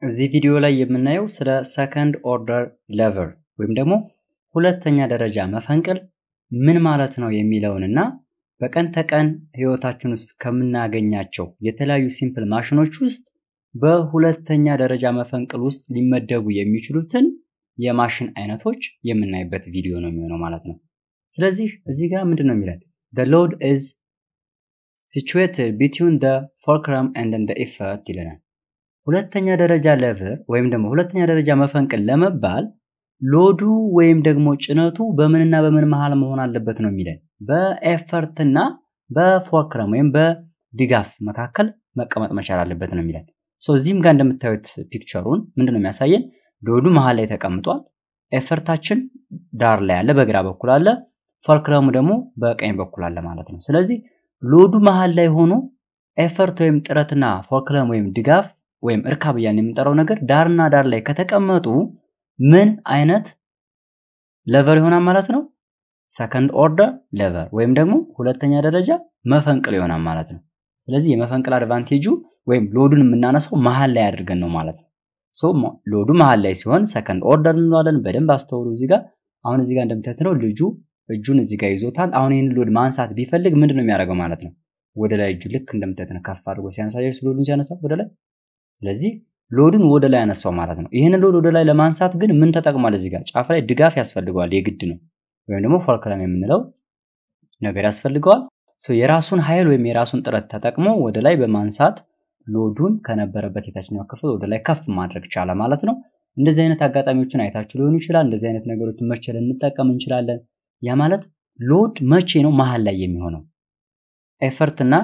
እዚህ ቪዲዮ ላይ የምናየው ስለ ሰከንድ ኦርደር ሌቨር ወይም ደግሞ ሁለተኛ ደረጃ መፈንቅል ምን ማለት ነው የሚለውን እና በቀን ተቀን ህይወታችን ውስጥ ከምናገኛቸው የተለያዩ ሲምፕል ማሽኖች ውስጥ በሁለተኛ ደረጃ መፈንቅል ውስጥ ሊመደቡ የሚችሉትን የማሽን አይነቶች የምናይበት ቪዲዮ ነው የሚሆነው ማለት ነው። ስለዚህ እዚህ ጋር ምንድን ነው የሚለን? the load is situated between the fulcrum and the effort ይለናል። ሁለተኛ ደረጃ ሌቨር ወይም ደግሞ ሁለተኛ ደረጃ መፈንቅል ለመባል ሎዱ ወይም ደግሞ ጭነቱ በምንና በምን መሃል መሆን አለበት ነው የሚለን። በኤፈርትና በፎክረም ወይም በድጋፍ መካከል መቀመጥ መቻል አለበት ነው የሚለን። እዚህም ጋር እንደምታዩት ፒክቸሩን ምንድን ነው የሚያሳየን? ሎዱ መሃል ላይ ተቀምጧል። ኤፈርታችን ዳር ላይ አለ፣ በግራ በኩል አለ። ፎክረሙ ደግሞ በቀኝ በኩል አለ ማለት ነው። ስለዚህ ሎዱ መሃል ላይ ሆኖ ኤፈርት ወይም ጥረትና ፎክረም ወይም ድጋፍ ወይም እርካብ እያልን የምንጠራው ነገር ዳርና ዳር ላይ ከተቀመጡ ምን አይነት ሌቨር ይሆናል ማለት ነው? ሰከንድ ኦርደር ሌቨር ወይም ደግሞ ሁለተኛ ደረጃ መፈንቅል ይሆናል ማለት ነው። ስለዚህ የመፈንቅል አድቫንቴጁ ወይም ሎዱን የምናነሳው መሀል ላይ አድርገን ነው ማለት ነው። ሶ ሎዱ መሀል ላይ ሲሆን ሰከንድ ኦርደር እንለዋለን። በደንብ አስተውሉ። እዚህ ጋር አሁን እዚህ ጋር እንደምታዩት ነው ልጁ እጁን እዚህ ጋር ይዞታል። አሁን ይህን ሎድ ማንሳት ቢፈልግ ምንድን ነው የሚያደርገው ማለት ነው? ወደ ላይ እጁ ልክ እንደምታዩት ነው ከፍ አድርጎ ሲያነሳ ሎዱን ሲያነሳ ወደ ላይ ስለዚህ ሎድን ወደ ላይ ያነሳው ማለት ነው። ይህንን ሎድ ወደ ላይ ለማንሳት ግን ምን ተጠቅሟል? እዚህ ጋር ጫፍ ላይ ድጋፍ ያስፈልገዋል፣ የግድ ነው። ወይም ደግሞ ፎልክረም የምንለው ነገር ያስፈልገዋል። የራሱን ኃይል ወይም የራሱን ጥረት ተጠቅሞ ወደ ላይ በማንሳት ሎዱን ከነበረበት የታችኛው ክፍል ወደ ላይ ከፍ ማድረግ ቻለ ማለት ነው። እንደዚህ አይነት አጋጣሚዎችን አይታችሁ ሊሆኑ ይችላል። እንደዚህ አይነት ነገሮችን መቼ ልንጠቀም እንችላለን? ያ ማለት ሎድ መቼ ነው መሀል ላይ የሚሆነው? ኤፈርትና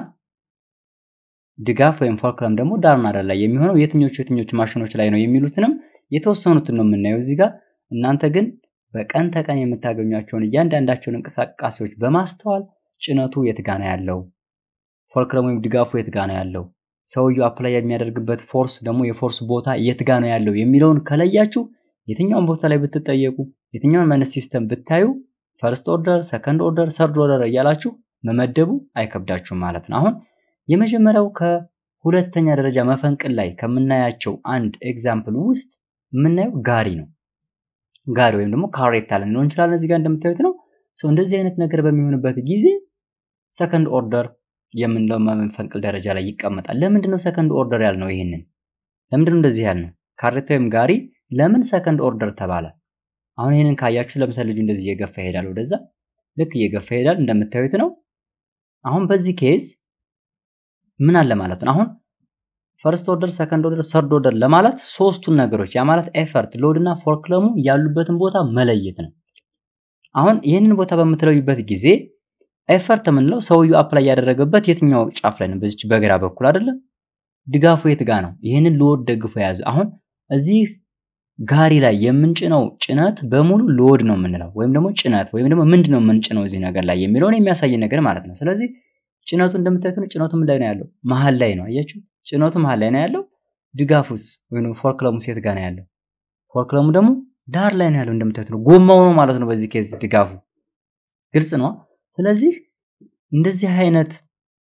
ድጋፍ ወይም ፎልክረም ደግሞ ዳርና ዳር ላይ የሚሆነው የትኞቹ የትኞቹ ማሽኖች ላይ ነው የሚሉትንም የተወሰኑትን ነው የምናየው እዚህ ጋር። እናንተ ግን በቀን ተቀን የምታገኟቸውን እያንዳንዳቸውን እንቅስቃሴዎች በማስተዋል ጭነቱ የት ጋ ነው ያለው፣ ፎልክረም ወይም ድጋፉ የት ጋ ነው ያለው፣ ሰውየው አፕላይ የሚያደርግበት ፎርስ ደግሞ የፎርስ ቦታ የት ጋ ነው ያለው የሚለውን ከለያችሁ የትኛውን ቦታ ላይ ብትጠየቁ የትኛውን አይነት ሲስተም ብታዩ ፈርስት ኦርደር፣ ሰከንድ ኦርደር፣ ሰርድ ኦርደር እያላችሁ መመደቡ አይከብዳችሁም ማለት ነው። አሁን የመጀመሪያው ከሁለተኛ ደረጃ መፈንቅል ላይ ከምናያቸው አንድ ኤግዛምፕል ውስጥ የምናየው ጋሪ ነው። ጋሪ ወይም ደግሞ ካሬታ ልንለው እንችላለን። እዚህ ጋር እንደምታዩት ነው። እንደዚህ አይነት ነገር በሚሆንበት ጊዜ ሰከንድ ኦርደር የምንለው መፈንቅል ደረጃ ላይ ይቀመጣል። ለምንድን ነው ሰከንድ ኦርደር ያልነው? ይህንን ለምንድን ነው እንደዚህ ያልነው? ካሬታ ወይም ጋሪ ለምን ሰከንድ ኦርደር ተባለ? አሁን ይህንን ካያችሁ ለምሳሌ ልጁ እንደዚህ እየገፋ ይሄዳል፣ ወደዛ ልክ እየገፋ ይሄዳል እንደምታዩት ነው። አሁን በዚህ ኬዝ ምን አለ ማለት ነው። አሁን ፈርስት ኦርደር፣ ሰከንድ ኦርደር፣ ሰርድ ኦርደር ለማለት ሶስቱን ነገሮች ያ ማለት ኤፈርት፣ ሎድ እና ፎርክለሙ ያሉበትን ቦታ መለየት ነው። አሁን ይህንን ቦታ በምትለዩበት ጊዜ ኤፈርት የምንለው ሰውየው አፕላይ ያደረገበት የትኛው ጫፍ ላይ ነው? በዚች በግራ በኩል አይደለም። ድጋፉ የት ጋ ነው? ይህንን ሎድ ደግፎ የያዘ አሁን እዚህ ጋሪ ላይ የምንጭነው ጭነት በሙሉ ሎድ ነው የምንለው ወይም ደግሞ ጭነት ወይም ደግሞ ምንድን ነው የምንጭነው እዚህ ነገር ላይ የሚለውን የሚያሳይ ነገር ማለት ነው። ስለዚህ ጭነቱ እንደምታዩት ነው። ጭነቱ ምን ላይ ነው ያለው? መሀል ላይ ነው። አያችሁ፣ ጭነቱ መሀል ላይ ነው ያለው። ድጋፉስ ወይም ፎርክለሙ ሴት ጋር ነው ያለው። ፎርክለሙ ደግሞ ዳር ላይ ነው ያለው። እንደምታዩት ነው። ጎማው ነው ማለት ነው። በዚህ ኬዝ ድጋፉ ግልጽ ነው። ስለዚህ እንደዚህ አይነት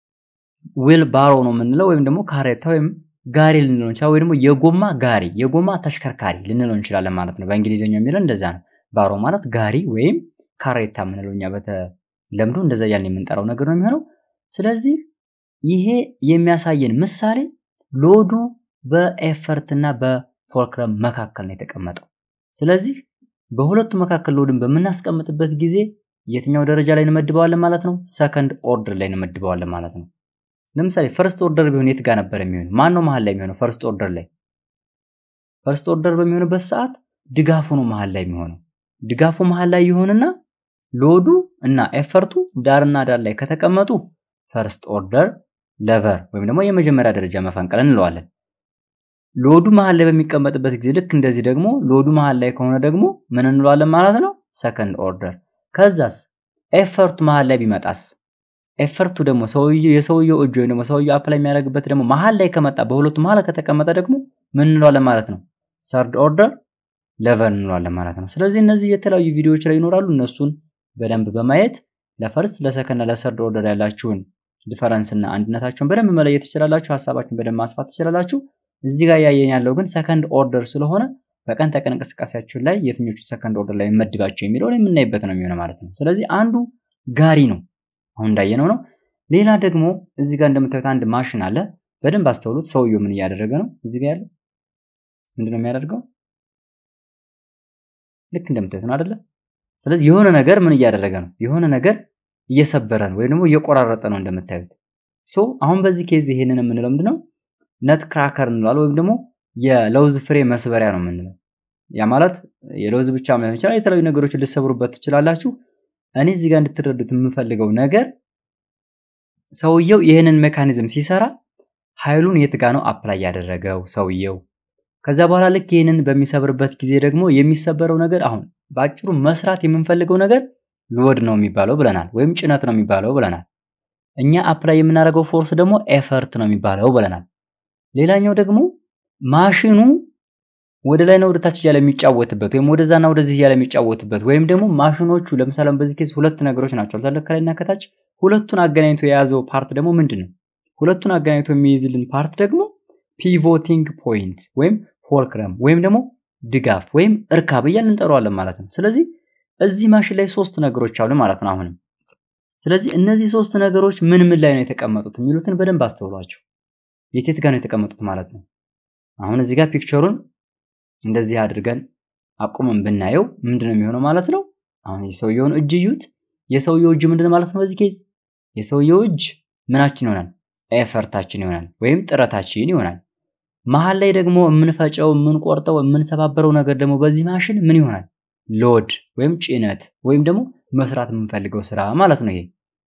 ዊል ባሮ ነው የምንለው ወይም ደግሞ ካሬታ ወይም ጋሪ ልንለው እንችላለን፣ ወይ ደግሞ የጎማ ጋሪ የጎማ ተሽከርካሪ ልንለው እንችላለን ማለት ነው። በእንግሊዝኛው የሚለው እንደዛ ነው። ባሮ ማለት ጋሪ ወይም ካሬታ የምንለው እኛ በተለምዶ እንደዛ እያልን የምንጠራው ነገር ነው የሚሆነው። ስለዚህ ይሄ የሚያሳየን ምሳሌ ሎዱ በኤፈርት እና በፎልክረም መካከል ነው የተቀመጠው። ስለዚህ በሁለቱ መካከል ሎድን በምናስቀምጥበት ጊዜ የትኛው ደረጃ ላይ እንመድበዋለን ማለት ነው? ሰከንድ ኦርደር ላይ እንመድበዋለን ማለት ነው። ለምሳሌ ፈርስት ኦርደር ቢሆን የት ጋር ነበር የሚሆነው? ማን ነው መሀል ላይ የሚሆነው? ፈርስት ኦርደር ላይ ፈርስት ኦርደር በሚሆንበት ሰዓት ድጋፉ ነው መሀል ላይ የሚሆነው። ድጋፉ መሀል ላይ ይሆንና ሎዱ እና ኤፈርቱ ዳርና ዳር ላይ ከተቀመጡ ፈርስት ኦርደር ሌቨር ወይም ደግሞ የመጀመሪያ ደረጃ መፈንቅል እንለዋለን። ሎዱ መሀል ላይ በሚቀመጥበት ጊዜ ልክ እንደዚህ ደግሞ ሎዱ መሀል ላይ ከሆነ ደግሞ ምን እንለዋለን ማለት ነው? ሰከንድ ኦርደር። ከዛስ ኤፈርቱ መሀል ላይ ቢመጣስ? ኤፈርቱ ደግሞ ሰውየው የሰውየው እጅ ወይም ደግሞ ሰውየው አፕላይ የሚያደርግበት ደግሞ መሀል ላይ ከመጣ በሁለቱ መሀል ከተቀመጠ ደግሞ ምን እንለዋለን ማለት ነው? ሰርድ ኦርደር ሌቨር እንለዋለን ማለት ነው። ስለዚህ እነዚህ የተለያዩ ቪዲዮዎች ላይ ይኖራሉ። እነሱን በደንብ በማየት ለፈርስት ለሰከንድ ለሰርድ ኦርደር ያላችሁን ዲፈረንስ እና አንድነታቸውን በደንብ መለየት ትችላላችሁ። ሀሳባችሁን በደንብ ማስፋት ትችላላችሁ። እዚህ ጋር እያየን ያለው ግን ሰከንድ ኦርደር ስለሆነ በቀን ተቀን እንቅስቃሴያችን ላይ የትኞቹ ሰከንድ ኦርደር ላይ መድባቸው የሚለውን የምናይበት ነው የሚሆነው ማለት ነው። ስለዚህ አንዱ ጋሪ ነው፣ አሁን እንዳየነው ነው። ሌላ ደግሞ እዚህ ጋር እንደምታዩት አንድ ማሽን አለ። በደንብ አስተውሉት። ሰውየው ምን እያደረገ ነው? እዚህ ጋር ያለው ምንድን ነው የሚያደርገው? ልክ እንደምታዩት ነው አይደለ? ስለዚህ የሆነ ነገር ምን እያደረገ ነው? የሆነ ነገር እየሰበረ ነው ወይም ደግሞ እየቆራረጠ ነው እንደምታዩት። ሶ አሁን በዚህ ኬዝ ይሄንን የምንለው ምንድነው? ነት ክራከር እንለዋለን ወይም ደግሞ የለውዝ ፍሬ መስበሪያ ነው የምንለው። ያ ማለት የለውዝ ብቻ ላይሆን ይችላል። የተለያዩ ነገሮችን ልሰብሩበት ትችላላችሁ። እኔ እዚህ ጋር እንድትረዱት የምፈልገው ነገር ሰውየው ይህንን ሜካኒዝም ሲሰራ ኃይሉን የት ጋ ነው አፕላይ ያደረገው ሰውየው። ከዛ በኋላ ልክ ይህንን በሚሰብርበት ጊዜ ደግሞ የሚሰበረው ነገር አሁን በአጭሩ መስራት የምንፈልገው ነገር ሎድ ነው የሚባለው ብለናል፣ ወይም ጭነት ነው የሚባለው ብለናል። እኛ አፕላይ የምናደርገው ፎርስ ደግሞ ኤፈርት ነው የሚባለው ብለናል። ሌላኛው ደግሞ ማሽኑ ወደ ላይና ወደ ታች እያለ የሚጫወትበት ወይም ወደዛና ወደዚህ እያለ የሚጫወትበት ወይም ደግሞ ማሽኖቹ ለምሳሌ በዚህ ኬዝ ሁለት ነገሮች ናቸው አለ ከላይና ከታች። ሁለቱን አገናኝቶ የያዘው ፓርት ደግሞ ምንድን ነው? ሁለቱን አገናኝቶ የሚይዝልን ፓርት ደግሞ ፒቮቲንግ ፖይንት ወይም ፎልክረም ወይም ደግሞ ድጋፍ ወይም እርካብ እያልን እንጠራዋለን ማለት ነው። ስለዚህ እዚህ ማሽን ላይ ሶስት ነገሮች አሉ ማለት ነው አሁንም። ስለዚህ እነዚህ ሶስት ነገሮች ምን ምን ላይ ነው የተቀመጡት የሚሉትን በደንብ አስተውሏቸው። የቴት ጋር ነው የተቀመጡት ማለት ነው። አሁን እዚህ ጋር ፒክቸሩን እንደዚህ አድርገን አቁመን ብናየው ምንድነው የሚሆነው ማለት ነው። አሁን የሰውየውን እጅ እዩት። የሰውየው እጅ ምንድነው ማለት ነው? በዚህ ኬዝ የሰውየው እጅ ምናችን ይሆናል? ኤፈርታችን ይሆናል ወይም ጥረታችን ይሆናል። መሀል ላይ ደግሞ የምንፈጨው፣ የምንቆርጠው፣ የምንሰባበረው ነገር ደግሞ በዚህ ማሽን ምን ይሆናል? ሎድ ወይም ጭነት ወይም ደግሞ መስራት የምንፈልገው ስራ ማለት ነው ይሄ።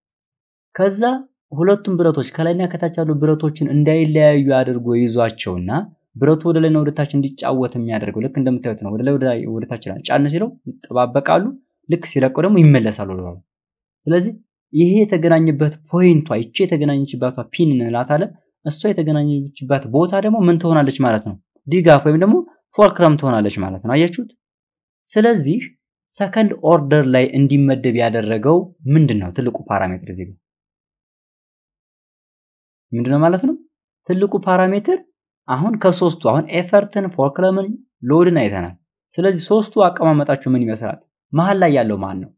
ከዛ ሁለቱም ብረቶች ከላይና ከታች ያሉ ብረቶችን እንዳይለያዩ አድርጎ ይዟቸውና ብረቱ ወደ ላይና ወደ ታች እንዲጫወት የሚያደርገው ልክ እንደምታዩት ነው። ወደ ላይ ወደ ታች ጫን ሲለው ይጠባበቃሉ፣ ልክ ሲለቀው ደግሞ ይመለሳሉ ወደ ስለዚህ ይሄ የተገናኘበት ፖይንቷ ይቺ የተገናኘችባቷ ፒን እንላታለን። እሷ የተገናኘችባት ቦታ ደግሞ ምን ትሆናለች ማለት ነው? ድጋፍ ወይም ደግሞ ፎልክረም ትሆናለች ማለት ነው። አያችሁት? ስለዚህ ሰከንድ ኦርደር ላይ እንዲመደብ ያደረገው ምንድን ነው? ትልቁ ፓራሜትር እዚህ ጋር ምንድን ነው ማለት ነው? ትልቁ ፓራሜትር አሁን ከሶስቱ አሁን ኤፈርትን፣ ፎልክረምን፣ ሎድን አይተናል። ስለዚህ ሶስቱ አቀማመጣቸው ምን ይመስላል? መሀል ላይ ያለው ማን ነው?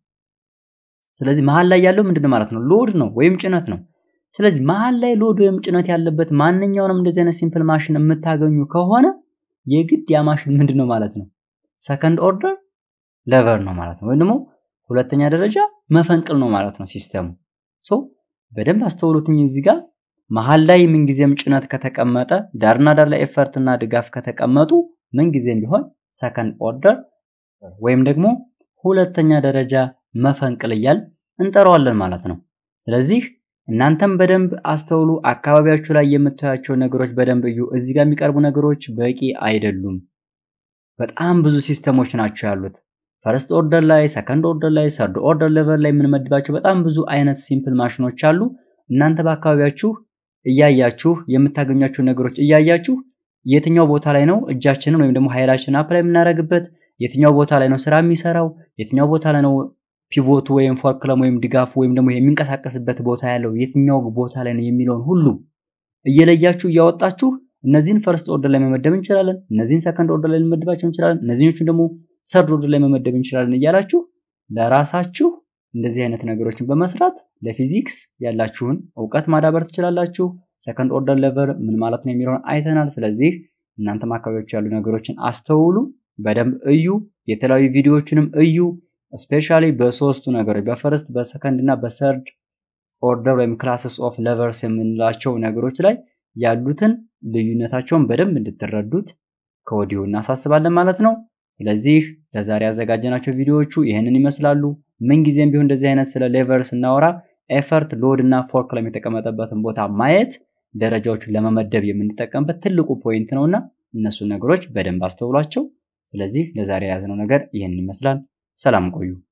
ስለዚህ መሀል ላይ ያለው ምንድን ነው ማለት ነው? ሎድ ነው ወይም ጭነት ነው። ስለዚህ መሀል ላይ ሎድ ወይም ጭነት ያለበት ማንኛውንም እንደዚህ አይነት ሲምፕል ማሽን የምታገኙ ከሆነ የግድ ያ ማሽን ምንድን ነው ማለት ነው? ሰከንድ ኦርደር ለቨር ነው ማለት ነው። ወይም ደግሞ ሁለተኛ ደረጃ መፈንቅል ነው ማለት ነው ሲስተሙ። ሶ በደንብ አስተውሉትኝ እዚህ ጋር መሀል ላይ ምንጊዜም ጭነት ከተቀመጠ ዳርና ዳር ላይ ኤፈርት እና ድጋፍ ከተቀመጡ ምንጊዜም ቢሆን ሰከንድ ኦርደር ወይም ደግሞ ሁለተኛ ደረጃ መፈንቅል እያል እንጠራዋለን ማለት ነው። ስለዚህ እናንተም በደንብ አስተውሉ። አካባቢያችሁ ላይ የምታያቸው ነገሮች በደንብ እዩ። እዚህ ጋር የሚቀርቡ ነገሮች በቂ አይደሉም። በጣም ብዙ ሲስተሞች ናቸው ያሉት። ፈርስት ኦርደር ላይ፣ ሰከንድ ኦርደር ላይ፣ ሰርድ ኦርደር ሌቨል ላይ የምንመድባቸው በጣም ብዙ አይነት ሲምፕል ማሽኖች አሉ። እናንተ በአካባቢያችሁ እያያችሁ የምታገኟቸው ነገሮች እያያችሁ የትኛው ቦታ ላይ ነው እጃችንን ወይም ደግሞ ኃይላችንን አፕላይ የምናደርግበት፣ የትኛው ቦታ ላይ ነው ስራ የሚሰራው፣ የትኛው ቦታ ላይ ነው ፒቮቱ ወይም ፎርክለም ወይም ድጋፉ ወይም ደግሞ የሚንቀሳቀስበት ቦታ ያለው የትኛው ቦታ ላይ ነው የሚለውን ሁሉ እየለያችሁ እያወጣችሁ እነዚህን ፈርስት ኦርደር ላይ መመደብ እንችላለን፣ እነዚህን ሰከንድ ኦርደር ላይ ልንመድባቸው እንችላለን፣ እነዚህኞቹን ደግሞ ሰርድ ኦርደር ላይ መመደብ እንችላለን እያላችሁ ለራሳችሁ እንደዚህ አይነት ነገሮችን በመስራት ለፊዚክስ ያላችሁን እውቀት ማዳበር ትችላላችሁ። ሰከንድ ኦርደር ሌቨል ምን ማለት ነው የሚለውን አይተናል። ስለዚህ እናንተም አካባቢዎች ያሉ ነገሮችን አስተውሉ፣ በደንብ እዩ፣ የተለያዩ ቪዲዮዎችንም እዩ። ስፔሻሊ በሶስቱ ነገሮች በፈርስት በሰከንድ እና በሰርድ ኦርደር ወይም ክላስስ ኦፍ ሌቨርስ የምንላቸው ነገሮች ላይ ያሉትን ልዩነታቸውን በደንብ እንድትረዱት ከወዲሁ እናሳስባለን ማለት ነው። ስለዚህ ለዛሬ ያዘጋጀናቸው ቪዲዮዎቹ ይህንን ይመስላሉ። ምንጊዜም ቢሆን እንደዚህ አይነት ስለ ሌቨር ስናወራ ኤፈርት፣ ሎድ እና ፎርክለም የተቀመጠበትን ቦታ ማየት ደረጃዎቹን ለመመደብ የምንጠቀምበት ትልቁ ፖይንት ነውና እነሱን ነገሮች በደንብ አስተውሏቸው። ስለዚህ ለዛሬ የያዝነው ነገር ይህንን ይመስላል። ሰላም ቆዩ።